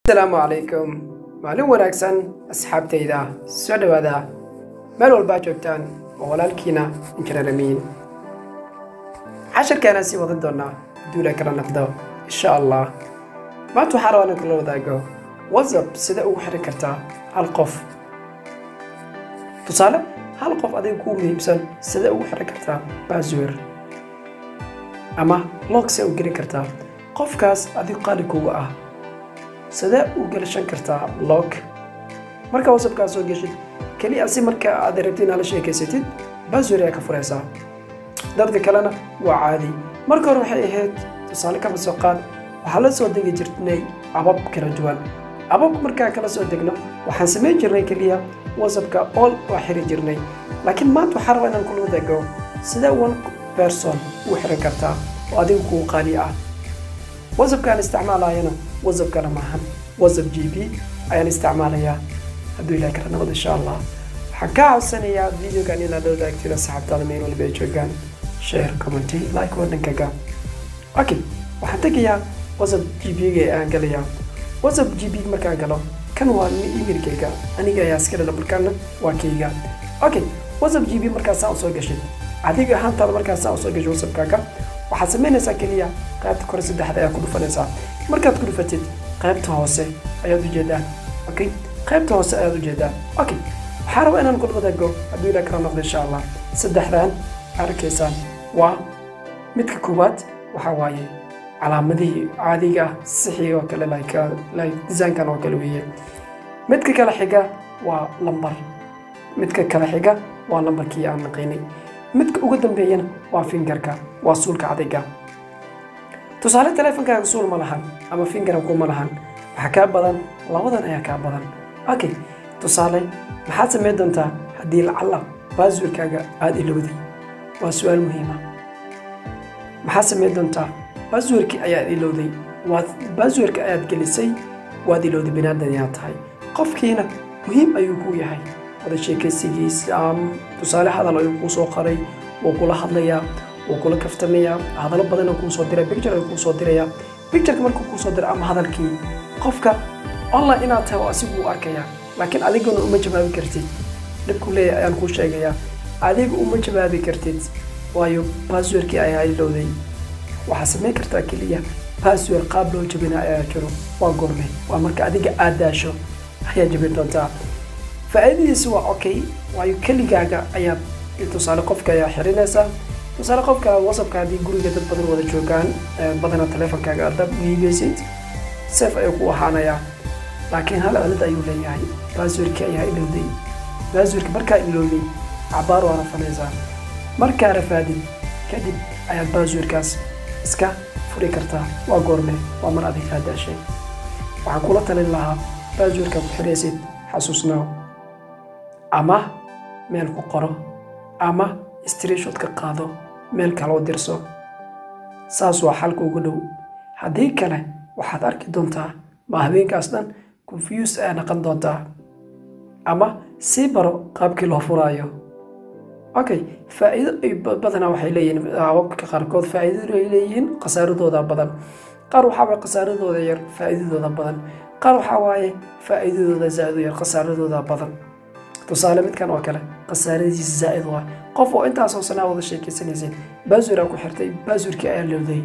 asalaamu calaykum maalin wanaagsan asxaabtayda soo dhowaada meel walbaa joogtaan oo walaalkiina injineer amiin casharkaana sii wadan doonaa duula kala naqdo insha allah maanta waxaa rabaa inaan kula wadaago whatsapp sida ugu xiran kartaa hal qof tusaale hal qof adiga kuu muhiimsan sida ugu xiran kartaa baswer ama log see u gelin kartaa qofkaas adigu qaali kuga ah sidee u gelishan kartaa log marka whatsappkaa soo geshid keliya si marka aad rabtid inaad la sheekaysatid baswer ayaa ka furaysaa dadka kalena waa caadi marka hore waxay ahayd tusaale kama soo qaad waxaa la soo degi jirnay abab kala duwan ababka markaa kala soo degno waxaan samayn jirnay keliya whatsappka all waa xiri jirnay laakiin maanta waxaa rabaa inaan kula wadaago sidee one person u xiran kartaa oo adiga kuu qaali ah whatsappkaan isticmaalayana whatsapp kale maahan whatsapp g b ayaan isticmaalayaa hadduu ilaah kala nabad insha allah waxaan kaa codsanayaa videogan inaad la wadaagtid asxaabtaada meel walba ay joogaan share commenty like wadhankaga okay waxaan tegayaa whatsapp g b-ga aan galayaa whatsapp g b markaan galo kan waa emailkayga aniga ayaa iska dhala markaana waa kayga okay whatsapp g b markaasaa usoo gashay adiga ahaantaada markaasaa usoo gashay whatsappkaaga waxaad samaynaysaa keliya qaybta kore saddexda ayaa ku dhufanaysaa markaad ku dhufatid qaybta hoose ayaad ujeedaa okay qaybta hoose ayaad ujeedaa okay waxaa rabaa inaan kula wadaago hadduu ilaa kala noqdo insha allah saddexdan arkaysaan waa midka koowaad waxaa waaye calaamadihii caadiga ah sixii oo kale like like design-kan oo kale weeye midka kale xiga waa lambar midka kale xiga waa lambarkii aan naqaynay midka ugu dambeeyana waa fingarka waa suulka cadayga tusaale teleefonkaaga suul ma lahan ama fingaranku ma lahan waxaa kaa badan labadan ayaa kaa badan okay tusaale maxaad samayn doontaa haddii lacalla baaswirkaaga aada ilowday waa su-aal muhiima maxaad samayn doontaa baaswirkii ayaad ilowday waad baaswirka ayaad gelisay waad ilowday binaadan ayaa tahay qofkiina muhiim ayuu kuu yahay wada sheekaysigiisa tusaale hadal ayuu kuu soo qaray wuu kula hadlayaa wuu kula kaftamayaa hadallo badan kuu soo diray picture ayuu kuu soo dirayaa pictureka markuu kuu soo diray ama hadalkii qofka online inaad tahay oo asigu u arkayaa laakiin adiguna uma jawaabi kartid dhibku leeyahay ayaan kuu sheegayaa adiga uma jawaabi kartid waayo baaswerkii ayaa ilowday waxaa samayn kartaa keliya baaswer qaab loo jabina ayaa jiro waa goorme waa marka adiga aad daasho ayaa jabin doontaa faa'iidadiisu waa okay waayo keligaaga ayaad tusaale qofka ayaa xirinaysaa tusaale qofka whatsappka haddii guriga dad badan wada joogaan badanaa teleefonkaaga aad dab iibeysid sef ayuu ku ahaanayaa laakiin hal cilad ayuu leeyahay baaswerkii ayaa ilowday baaswerki markaa ilowday cabaar waa rafanaysaa markaa rafaadid kadib ayaad baaswerkaas iska furi kartaa waa goorme waa mar adig kaa daashay waxaan kula talin lahaa baaswerka ku xiraysid xasuusnaaw ama meel ku qoro ama streshot ka qaado meel kale u dirso saas waa xalka ugu dhow haddii kale waxaad arki doontaa ma habeenkaas dhan confuse ayaa naqon doontaa ama sii baro qaabkii loo furaayo okay faa'iido ay badanaa waxay leeyihiin hababka qaarkood faa'iido ay leeyihiin khasaaradooda badan qaar waxaa waaye khasaaradooda yar faa'iidadooda badan qaar waxaa waaye faa'iidadooda zaa'id yar khasaaradooda badan tusaale midkan oo kale khasaaradiisa zaa'id waa qof oo intaasoo sanaa wada sheekaysanaysid baaswir aa ku xirtay baaswirkii ayaa lowday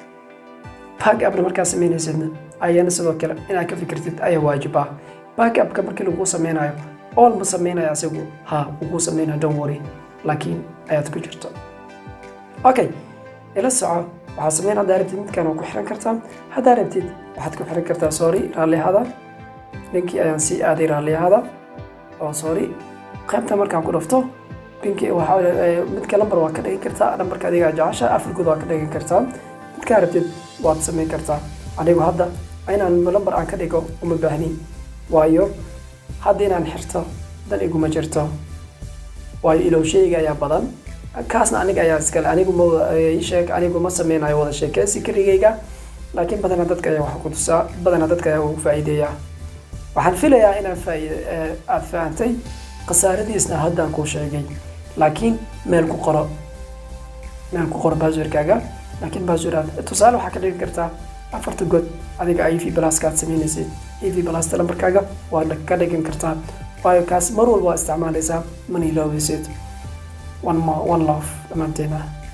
back upna markaa samaynaysidna ayana sidoo kale inaad ka fikirtid ayaa waajib ah back upka markii laguu sameynayo ool ma sameynaya asigu ha uguu sameynaya don't worry laakiin ayaad ku jirto okay ila soco waxaad sameyn haddaa rabtid midkan waa ku xiran kartaa haddaa rabtid waxaad ku xiran kartaa sorry raallihada ninkii ayaan sii aaday raallihada oo sorry qaybta markaan ku dhafto pinki midka lambar waa ka dhigan kartaa lambarka adiga jecesha afurkood waa ka dhigan kartaa midkaa rabtid waad samayn kartaa anigu hadda inaan lambar aan ka dhigo uma baahnin waayo hadda inaan xirto dan iguma jirto waayo ilowsheyga ayaa badan kaasna aniga ayaa iskale anigu ma sheeg anigu ma sameynayo wada sheekeysi keligayga laakiin badanaa dadka ayaa waxa ku tusaa badanaa dadka ayaa ugu faa'iideeyaa waxaan filayaa inaad aad fahantay khasaaradiisna haddaan kuu sheegay laakiin meel ku qoro meel ku qoro baaswerkaaga laakiin baaswer tusaale waxaa ka dhigi kartaa afarta god adiga a v pluskaad samaynaysid a v plusta lambarkaaga waad ka dhigan kartaa waayo kaas mar walba waa isticmaalaysaa mana iloobaysid one love dhammaanteena